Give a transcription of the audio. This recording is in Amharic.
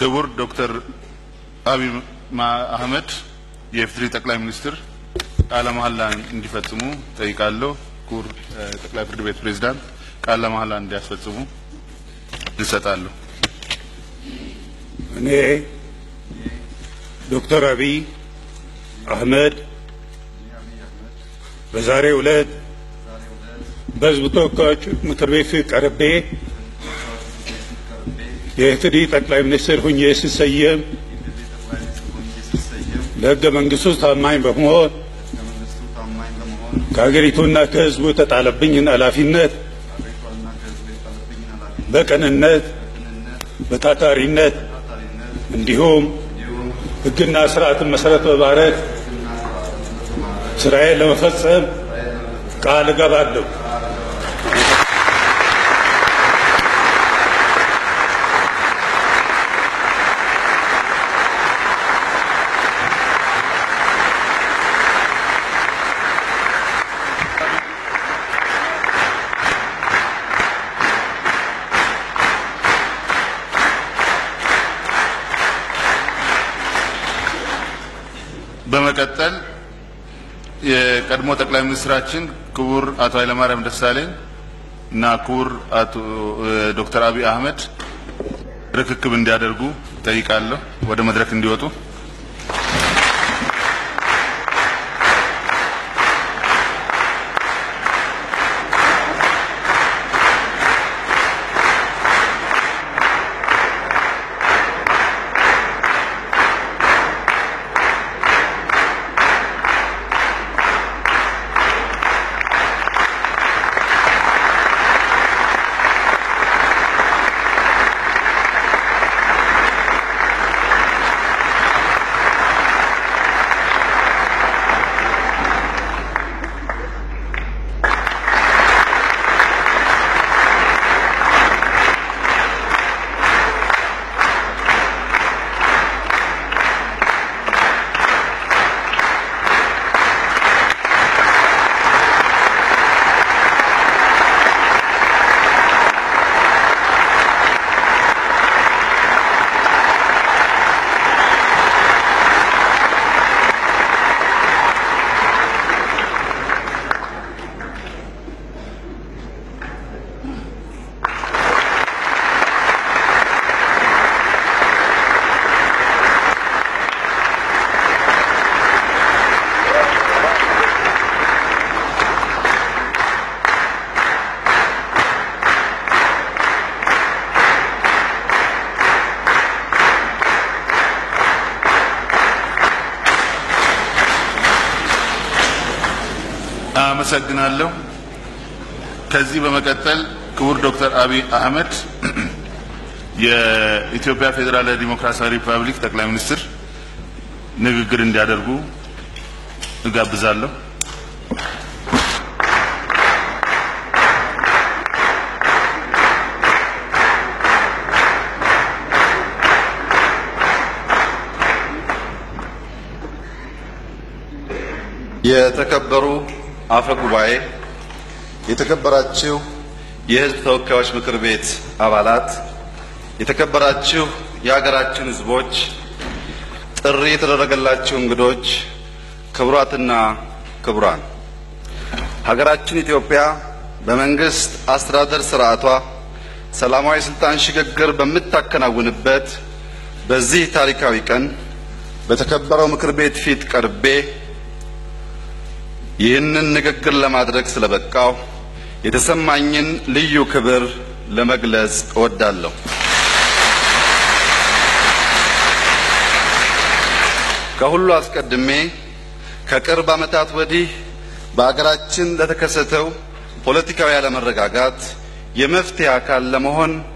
ክቡር ዶክተር አብይ አህመድ የኢፌዴሪ ጠቅላይ ሚኒስትር ቃለ መሐላ እንዲፈጽሙ ጠይቃለሁ። ክቡር ጠቅላይ ፍርድ ቤት ፕሬዝዳንት ቃለ መሐላ እንዲያስፈጽሙ እንሰጣለሁ። እኔ ዶክተር አብይ አህመድ በዛሬው ዕለት በሕዝብ ተወካዮች ምክር ቤት ቀርቤ የኢፌዴሪ ጠቅላይ ሚኒስትር ሁኜ ስሰየም ለሕገ መንግስቱ ታማኝ በመሆን ከሀገሪቱና ከሕዝቡ የተጣለብኝን ኃላፊነት በቅንነት በታታሪነት እንዲሁም ሕግና ስርዓትን መሰረት በማድረግ ስራዬን ለመፈጸም ቃል እገባለሁ። በመቀጠል የቀድሞ ጠቅላይ ሚኒስትራችን ክቡር አቶ ኃይለማርያም ደሳለኝ እና ክቡር አቶ ዶክተር አብይ አህመድ ርክክብ እንዲያደርጉ ጠይቃለሁ። ወደ መድረክ እንዲወጡ። አመሰግናለሁ። ከዚህ በመቀጠል ክቡር ዶክተር አብይ አህመድ የኢትዮጵያ ፌዴራላዊ ዲሞክራሲያዊ ሪፐብሊክ ጠቅላይ ሚኒስትር ንግግር እንዲያደርጉ እጋብዛለሁ። የተከበሩ አፈ ጉባኤ፣ የተከበራችሁ የሕዝብ ተወካዮች ምክር ቤት አባላት፣ የተከበራችሁ የሀገራችን ሕዝቦች፣ ጥሪ የተደረገላችሁ እንግዶች፣ ክቡራትና ክቡራን፣ ሀገራችን ኢትዮጵያ በመንግስት አስተዳደር ስርዓቷ ሰላማዊ ስልጣን ሽግግር በምታከናውንበት በዚህ ታሪካዊ ቀን በተከበረው ምክር ቤት ፊት ቀርቤ ይህንን ንግግር ለማድረግ ስለበቃው የተሰማኝን ልዩ ክብር ለመግለጽ እወዳለሁ። ከሁሉ አስቀድሜ ከቅርብ ዓመታት ወዲህ በአገራችን ለተከሰተው ፖለቲካዊ አለመረጋጋት የመፍትሄ አካል ለመሆን